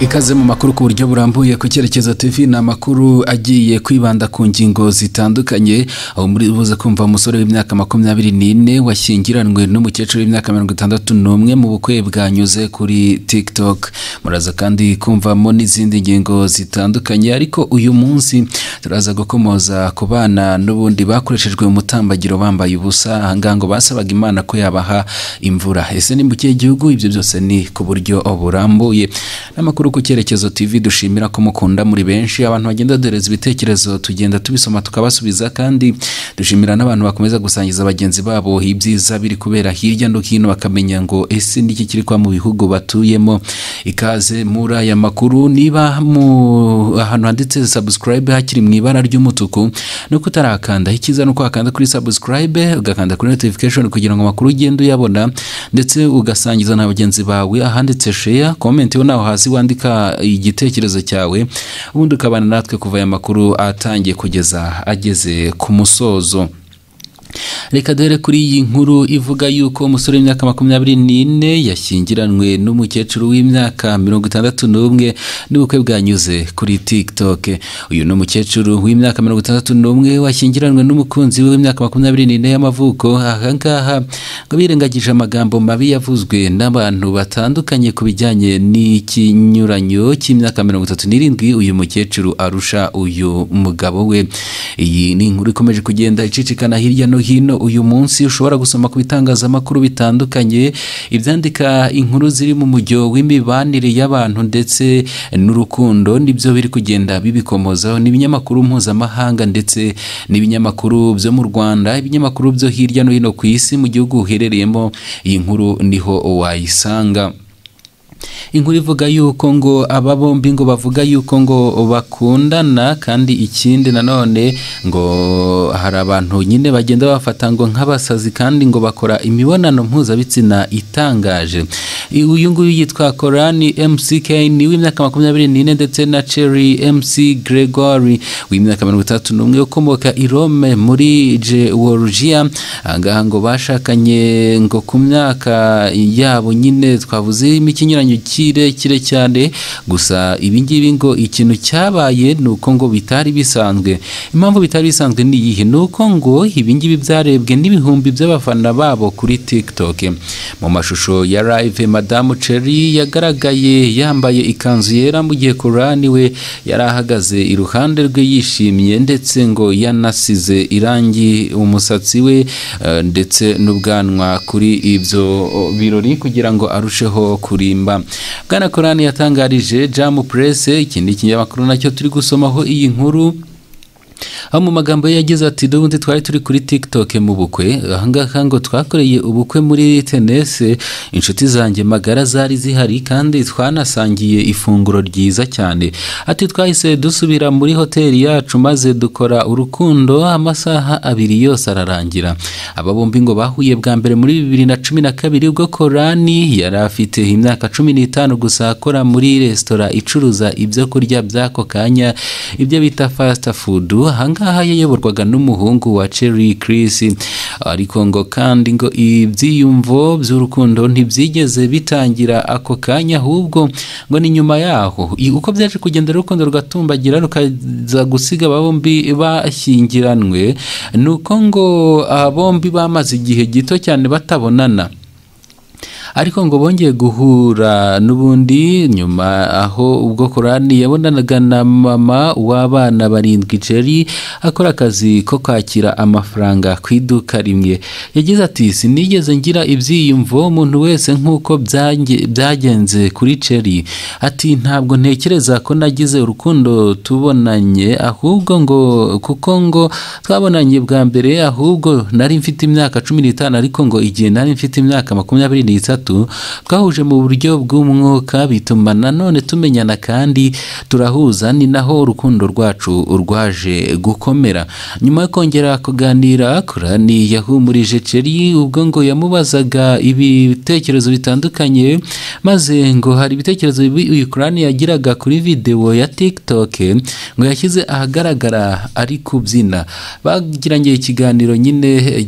ikaze mu makuru ku buryo burambuye ku cyerekezo TV ni amakuru agiye kwibanda ku ngingo zitandukanye aho muri buze kumva umusore w'imyaka makumyabiri n'ine washyingiranywe n'umukecuru w'imyaka mirongo itandatu n'umwe mu bukwe bwanyuze kuri TikTok muraza kandi kumvamo n'izindi ngingo zitandukanye ariko uyu munsi turaza gukomoza ku bana n'ubundi bakoreshejwe umutambagiro bambaye ubusa ahangaha ngo basabaga imana ko yabaha imvura ese ni mu kihe gihugu ibyo byose ni ku buryo burambuye n'amakuru ku cyerekezo TV dushimira ko mukunda muri benshi abantu bagenda doreza ibitekerezo tugenda tubisoma tukabasubiza kandi dushimira n'abantu bakomeza gusangiza bagenzi babo ibyiza biri kubera hirya no hino bakamenya ngo ese n'iki kiri kuba mu bihugu batuyemo ikaze muri aya makuru niba mu ahantu handitse subscribe hakiri mu ibara ry'umutuku no kutarakanda icyiza ni uko wakanda kuri subscribe ugakanda kuri notification kugira ngo amakuru ugende uyabona ndetse ugasangiza na bagenzi bawe ahanditse share comment yo naho hasi wandika igitekerezo cyawe ubundi ukabana natwe kuva aya makuru atangiye kugeza ageze ku musozo reka dore kuri iyi nkuru ivuga yuko umusore w'imyaka makumyabiri n'ine yashyingiranywe n'umukecuru w'imyaka mirongo itandatu n'umwe n'ubukwe bwanyuze kuri TikTok uyu ni umukecuru w'imyaka mirongo itandatu n'umwe washyingiranywe n'umukunzi we w'imyaka makumyabiri n'ine y'amavuko ahangaha ngo birengagije amagambo mabi yavuzwe n'abantu batandukanye ku bijyanye n'ikinyuranyo cy'imyaka mirongo itatu n'irindwi uyu mukecuru arusha uyu mugabo we iyi ni inkuru ikomeje kugenda icicikana hirya no hino uyu munsi ushobora gusoma ku bitangazamakuru bitandukanye ibyandika inkuru ziri mu mujyo w'imibanire y'abantu ndetse n'urukundo nibyo biri kugenda bibikomozaho n'ibinyamakuru mpuzamahanga ndetse n'ibinyamakuru byo mu Rwanda ibinyamakuru byo hirya no hino ku isi mu gihugu uherereyemo iyi nkuru niho wayisanga inkuru ivuga yuko ngo aba bombi ngo bavuga yuko ngo bakundana kandi ikindi nanone ngo hari abantu nyine bagenda bafata ngo nk'abasazi kandi ngo bakora imibonano mpuzabitsina itangaje uyu nguyu yitwa korani mck ni w'imyaka makumyabiri n'ine ndetse na cherry mc gregory w'imyaka mirongo itandatu n'umwe ukomoka i rome muri georgia ahangaha ngo bashakanye ngo ku myaka yabo nyine twavuze imikinyuranyo kirekire cyane gusa ibingibi ngo ikintu cyabaye ni uko ngo bitari bisanzwe impamvu bitari bisanzwe ni iyihe ni uko ngo ibingibi byarebwe n'ibihumbi by'abafana babo kuri tiktok mu mashusho ya live madamu ceri yagaragaye yambaye ikanzu yera mu gihe korani we yari ahagaze iruhande rwe yishimye ndetse ngo yanasize irangi umusatsi we ndetse n'ubwanwa kuri ibyo birori kugira ngo arusheho kurimba bwana korani yatangarije jamu purese ikindi kinyamakuru nacyo turi gusomaho iyi nkuru aho mu magambo ye yagize ati dubundi twari turi kuri tiktok mu bukwe ahangaha ngo twakoreye ubukwe muri tenese inshuti zanjye magara zari zihari kandi twanasangiye ifunguro ryiza cyane ati twahise dusubira muri hoteli yacu maze dukora urukundo amasaha abiri yose ararangira aba bombi ngo bahuye bwa mbere muri bibiri na cumi na kabiri ubwo korani yari afite imyaka cumi n'itanu gusa akora muri resitora icuruza ibyo kurya by'ako kanya ibyo bita fast food ahangaha yayoborwaga n'umuhungu wa Cherry Chris ariko ngo kandi ngo ibyiyumvo by'urukundo ntibyigeze bitangira ako kanya ahubwo ngo ni nyuma yaho uko byaje kugenda urukundo rugatumbagira rukaza gusiga bombi bashyingiranywe ni uko ngo bombi bamaze igihe gito cyane batabonana ariko ngo bongeye guhura n'ubundi nyuma aho ubwo korani yabonanaga na mama w'abana barindwi jeri akora akazi ko kwakira amafaranga ku iduka rimwe yagize ati sinigeze ngira ibyiyumvo umuntu wese nk'uko byagenze kuri jeri ati ntabwo ntekereza ko nagize urukundo tubonanye ahubwo ngo kuko ngo twabonanye bwa mbere ahubwo nari mfite imyaka cumi n'itanu ariko ngo igihe nari mfite imyaka makumyabiri n'itanu twahuje mu buryo bw'umwuka bituma nanone tumenyana kandi turahuza ni naho urukundo rwacu rwaje gukomera nyuma yo kongera kuganira korani yahumurije ceri ubwo ngo yamubazaga ibitekerezo bitandukanye maze ngo hari ibitekerezo uyu korani yagiraga kuri videwo ya tiktok ngo yashyize ahagaragara ari kubyina bagiranye ikiganiro nyine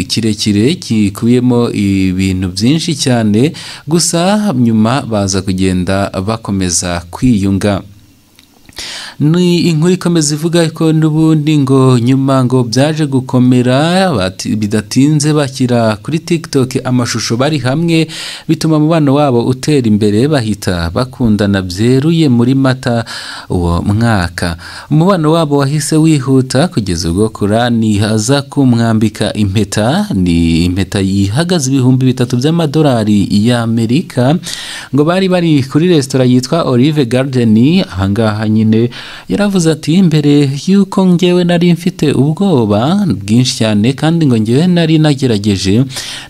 kirekire gikubiyemo ibintu byinshi cyane gusa nyuma baza kugenda bakomeza kwiyunga ni inkuru ikomeza ivuga ko n'ubundi ngo nyuma ngo byaje gukomera bidatinze bashyira kuri tiktok amashusho bari hamwe bituma umubano wabo utera imbere bahita bakundana byeruye muri mata uwo mwaka umubano wabo wahise wihuta kugeza ubwo kurani aza kumwambika impeta ni impeta yihagaze ibihumbi bitatu by'amadolari y'amerika ngo bari bari kuri resitora yitwa olive garden ahangaha nyine yaravuze ati mbere y'uko ngewe nari mfite ubwoba bwinshi cyane kandi ngo ngewe nari nagerageje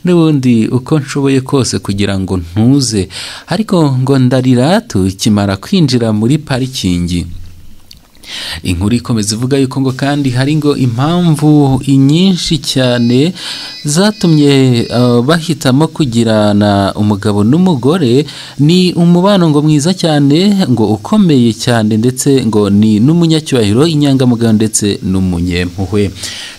n'ubundi uko nshoboye kose kugira ngo ntuze ariko ngo ndarira tukimara kwinjira muri parikingi inkuru ikomeza ivuga yuko ngo kandi hari ngo impamvu nyinshi cyane zatumye bahitamo kugirana umugabo n'umugore ni umubano ngo mwiza cyane ngo ukomeye cyane ndetse ngo ni n'umunyacyubahiro inyangamugayo ndetse n'umunyempuhwe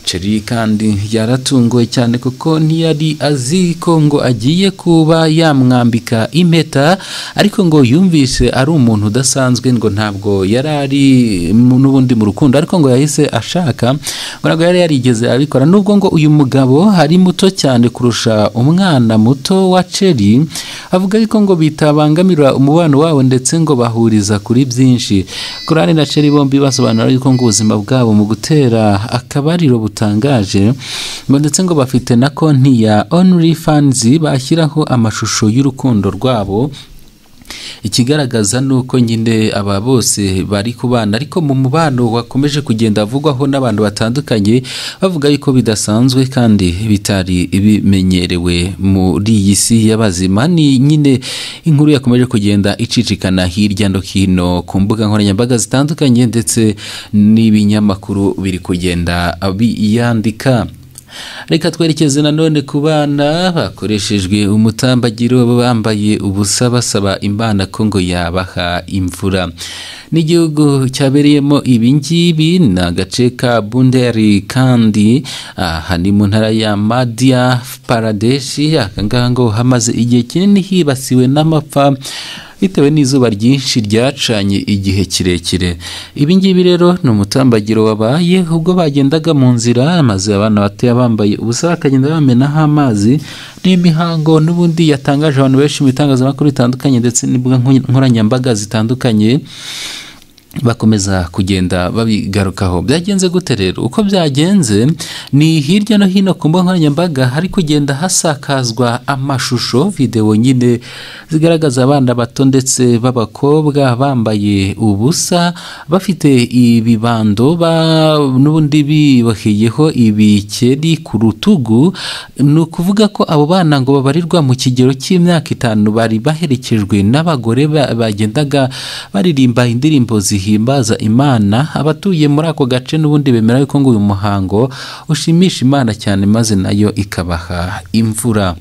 ceri kandi yaratunguwe cyane kuko ntiyari azi ko ngo agiye kuba yamwambika impeta ariko ngo yumvise ari umuntu udasanzwe ngo ntabwo yari ari n'ubundi mu rukundo ariko ngo yahise ashaka ngo ntabwo yari yarigeze abikora nubwo ngo uyu mugabo ari muto cyane kurusha umwana muto wa ceri avuga ariko ngo bitabangamira umubano wabo ndetse ngo bahuriza kuri byinshi korani na ceri bombi basobanura yuko ngo ubuzima bwabo mu gutera akabariro butangaje ngo ndetse ngo bafite na konti ya onuri fanzi bashyiraho amashusho y'urukundo rwabo ikigaragaza ni uko nyine aba bose bari kubana ariko mu mubano wakomeje kugenda avugwaho n'abantu batandukanye bavuga yuko bidasanzwe kandi bitari bimenyerewe muri iyi si y'abazima ni nyine inkuru yakomeje kugenda icicikana hirya no hino ku mbuga nkoranyambaga zitandukanye ndetse n'ibinyamakuru biri kugenda biyandika reka twerekeze nanone ku bana bakoreshejwe umutambagiro bambaye ubusa basaba imana ko ngo yabaha imvura n'igihugu cyabereyemo ibingibi ni agace ka bunderi kandi aha ni mu ntara ya madiya paradeshi ahangaha ngo hamaze igihe kinini hibasiwe n'amapfa bitewe n'izuba ryinshi ryacanye igihe kirekire ibi ngibi rero ni umutambagiro wabaye ubwo bagendaga mu nzira maze abana batoya bambaye ubusa bakagenda bamenaho amazi n'imihango n'ubundi yatangaje abantu benshi mu bitangazamakuru bitandukanye ndetse n'imbuga nkoranyambaga zitandukanye bakomeza kugenda babigarukaho byagenze gute rero uko byagenze ni hirya no hino ku mbuga nkoranyambaga hari kugenda hasakazwa amashusho videwo nyine zigaragaza abana bato ndetse b'abakobwa bambaye ubusa bafite ibibando n'ubundi biboheyeho ibikeri ku rutugu ni ukuvuga ko abo bana ngo babarirwa mu kigero cy'imyaka itanu bari baherekejwe n'abagore bagendaga baririmba indirimbo zihe zihimbaza imana abatuye muri ako gace n'ubundi bemera yuko ngo uyu muhango ushimisha imana cyane maze nayo ikabaha imvura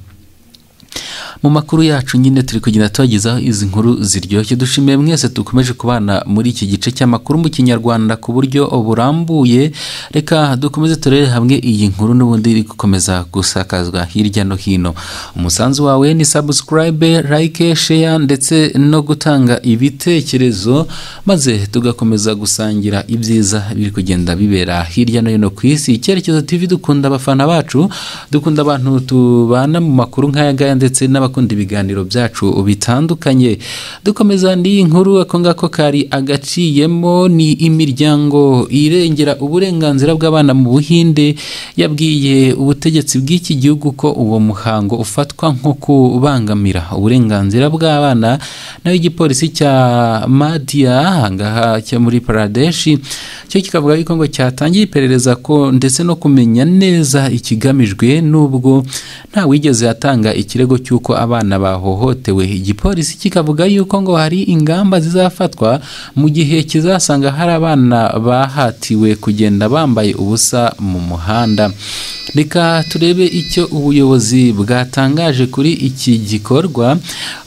mu makuru yacu nyine turi kugenda tubagezaho izi nkuru ziryoshye dushimiye mwese dukomeje kubana muri iki gice cy'amakuru mu kinyarwanda ku buryo burambuye reka dukomeze turere hamwe iyi nkuru n'ubundi iri gukomeza gusakazwa hirya no hino umusanzu wawe ni sabusikarayibe like sheya ndetse no gutanga ibitekerezo maze tugakomeza gusangira ibyiza biri kugenda bibera hirya no hino ku isi icyerekezo tv dukunda abafana bacu dukunda abantu tubana mu makuru nk'aya ngaya ndetse n'abakunda ibiganiro byacu bitandukanye dukomeza n'iyi nkuru ako ngako kari agaciyemo ni imiryango irengera uburenganzira bw'abana mu buhinde yabwiye ubutegetsi bw'iki gihugu ko uwo muhango ufatwa nko kubangamira uburenganzira bw'abana naho igipolisi cya madiya ahangaha cyo muri paradeshi cyo kikavuga yuko ngo cyatangiye iperereza ko ndetse no kumenya neza ikigamijwe n'ubwo nta wigeze atanga ikirego cy'uko abana bahohotewe igipolisi kikavuga yuko ngo hari ingamba zizafatwa mu gihe kizasanga hari abana bahatiwe kugenda bambaye ubusa mu muhanda reka turebe icyo ubuyobozi bwatangaje kuri iki gikorwa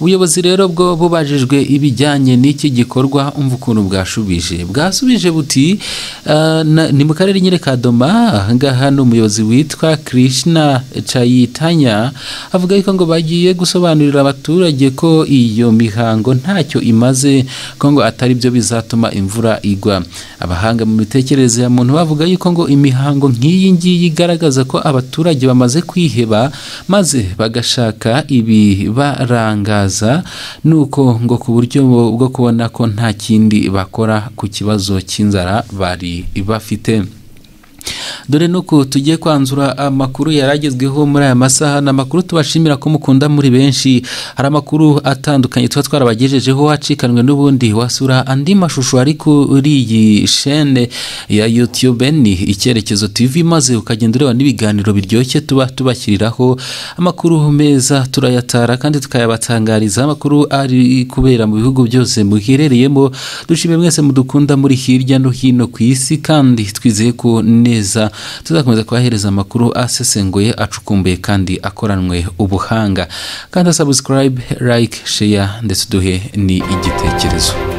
ubuyobozi rero bwo bubajijwe ibijyanye n'iki gikorwa umva ukuntu bwashubije bwasubije buti "Ah, na- ni mu karere nyine ka doma ahangaha ni umuyobozi witwa krishna chayitanya avuga yuko ngo bagiye gusobanurira abaturage ko iyo mihango ntacyo imaze ko ngo atari byo bizatuma imvura igwa abahanga mu mitekerereze ya muntu bavuga yuko ngo imihango nk'iyi ngiyi igaragaza ko abaturage bamaze kwiheba maze bagashaka ibibarangaza nuko ngo ku buryo bwo kubona ko nta kindi bakora ku kibazo cy'inzara bari bafite dore nuko tugiye kwanzura amakuru yaragezweho muri aya masaha ni amakuru tubashimira ko mukunda muri benshi hari amakuru atandukanye tuba twarabagejejeho acikanwe n'ubundi wasura andi mashusho ari kuri iyi shene ya youtube ni icyerekezo tv maze ukagenda ureba n'ibiganiro biryoshye tuba tubashyiriraho amakuru meza turayatara kandi tukayabatangariza amakuru ari kubera mu bihugu byose muherereyemo dushimire mwese mudukunda muri hirya no hino ku isi kandi twizeye ko neza tuzakomeza kubahereza amakuru asesenguye acukumbuye kandi akoranwe ubuhanga kandi subscribe like share ndetse uduhe ni igitekerezo